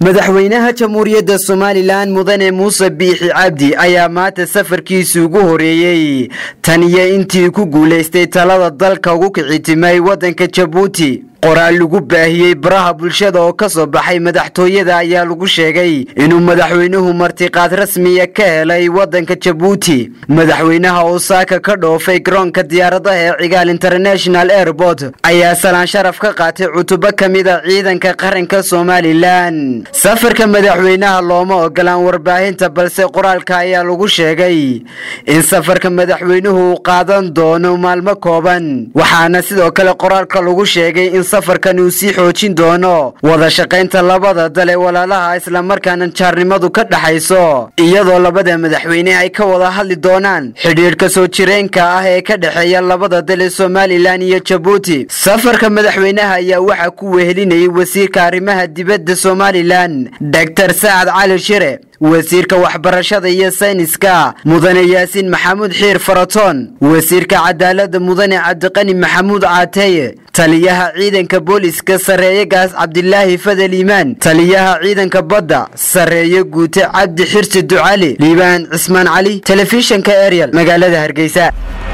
madaxweynaha jamhuuriyadda somalilan mudane muuse biixi cabdi ayaa maanta safarkiisii ugu horeeyey tan iyo intii ku guulaystay talada dalka ugu kicitimay waddanka jabuuti qoraal lagu baahiyey baraha bulshada oo ka soo baxay madaxtooyada ayaa lagu sheegay inuu madaxweynuhu martiqaad rasmiya ka helay waddanka jabuuti madaxweynaha oo saaka ka dhoofay garoonka diyaaradaha ee cigaal international airport ayaa salaan sharaf ka qaatay cutubo ka mida ciidanka qaranka somalilan safarka madaxweynaha looma ogolaan warbaahinta balse qoraalka ayaa lagu sheegay in safarka madaxweynuhu uu qaadan doono maalmo kooban waxaana sidoo kale qoraalka lagu sheegay in safarkan uu sii xoojin doono wada shaqaynta labada dal ee walaalaha islamarkaana jaarnimadu ka dhaxayso iyadoo labada madaxweyne ay ka wada hadli doonaan xidhiidhka soo jireenka ah ee ka dhexeeya labada dal ee somalilan iyo jabuuti safarka madaxweynaha ayaa waxaa ku wehelinayay wasiirka arrimaha dibadda somalilan doctor sacad cali shire wasiirka waxbarashada iyo sayniska mudane yaasiin maxamuud xiir faratoon wasiirka cadaaladda mudane cabdiqani maxamuud caateeye taliyaha ciidanka booliska sarreeye gaas cabdilaahi fadel iimaan taliyaha ciidanka badda sarreeye guute cabdi xirsi ducali liibaan cismaan cali telefishinka ariel magaalada hargeysa